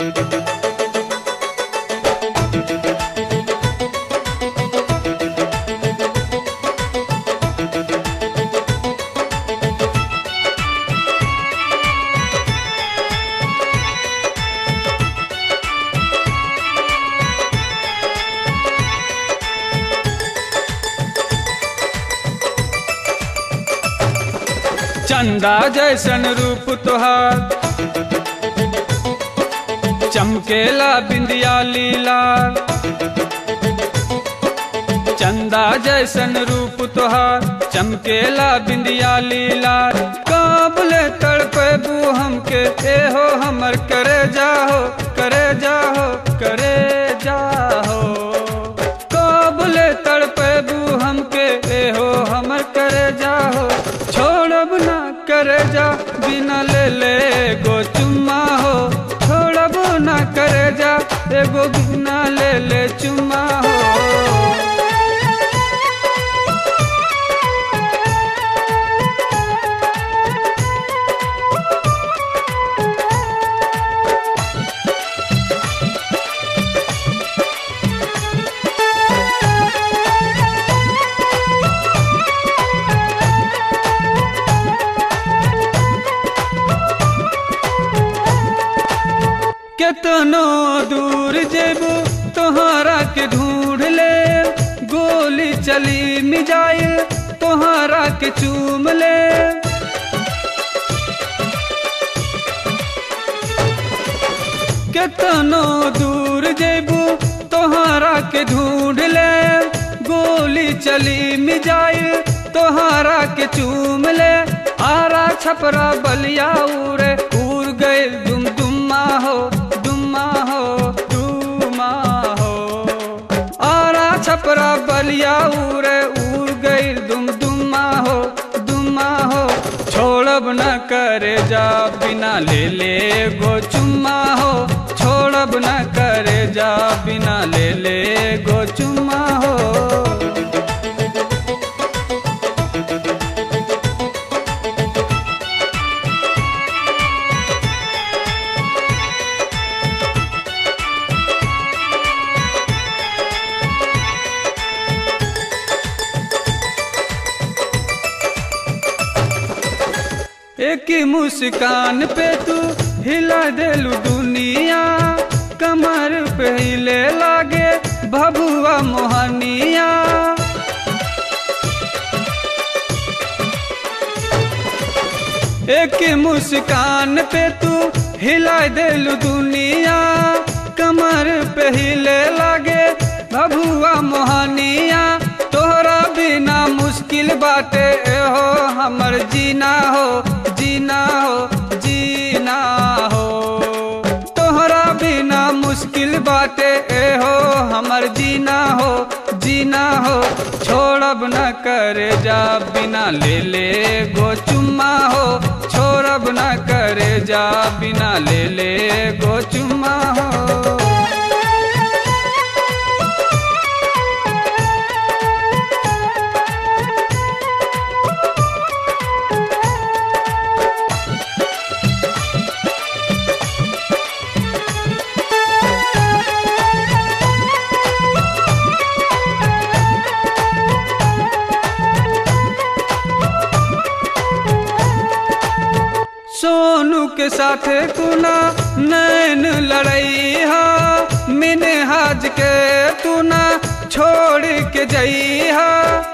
चंदा जैसन रूप तोहार चमकेला बिंदिया लीला चंदा जैसन रूप तोहार चमकेला बिंदिया लीला काबले तड़पेबू हमके ए हो हमर करे जाहो करे जाहो करे जाहो काबले तड़पेबू हमके ए हो हमर करे जाहो छोड़ब ना करे जा बिना ले ले गो चुम्मा हो छोड़ब ना करे जा एगो बिना ले ले चुम्मा हो केतनो दूर जेबू तोहरा के ढूंढ ले गोली चली मिजाइल तोहरा के चूम ले केतनो दूर जेबू तोहरा के ढूंढ ले गोली चली मिजाइल तोहरा के चूम ले आरा छपरा बलिया उरे उड़ गए दुम दुम्मा हो दुम्मा हो दुमा हो आरा छपरा बलिया उरे उड़ गई दुम दुम्मा हो दुम्मा हो छोड़ब न करे जा बिना ले ले गो चुम्मा हो छोड़ब न करे जा बिना ले ले गो चुम्मा हो एक ही मुस्कान पे तू हिला देलू दुनिया कमर पे हिले लागे भभुआ मोहनिया एक ही मुस्कान पे तू हिला देलू दुनिया कमर पे हिले लागे भभुआ मोहनिया तोहरा बिना मुश्किल बाटे ए हो हमर जीना हो जीना हो जीना हो तोहरा बिना मुश्किल बाटे ए हो हमर जीना हो जीना हो छोड़ब न करे जा बिना ले ले गो चुम्मा हो छोड़ब न करे जा बिना ले ले गो चुम्मा हो सोनू के साथ कुना नैन लड़ई हा मिने हाज के तू ना छोड़ के जई हा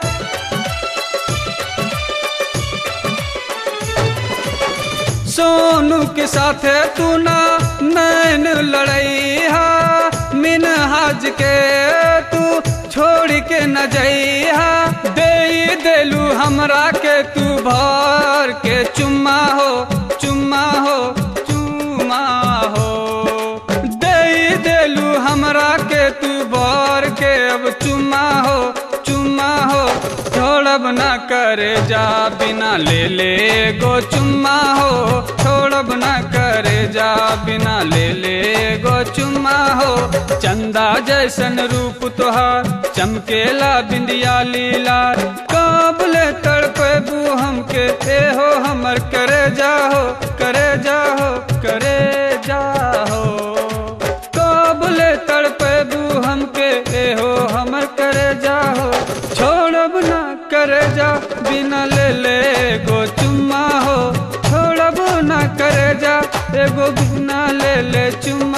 सोनू के साथ तू ना नैन लड़ई हा मिन हाज के तू छोड़ के न जइहा दे देलू हमरा के तू भर के चुम्मा हो चुम्मा हो चुम्मा हो दे देलू हमरा के तू भर के अब चुम्मा हो चुम्मा हो छोड़ब ना करे जा बिना ले ले गो चुम्मा हो छोड़ब ना करे जा बिना ले ले गो चुम्मा हो चंदा जैसन रूप तोहार चमकेला बिंदिया लीला काबले तड़पेबू हमके ए हो हमर करे जाहो करे जाहो करे जाहो एगो बिना ले ले चुमा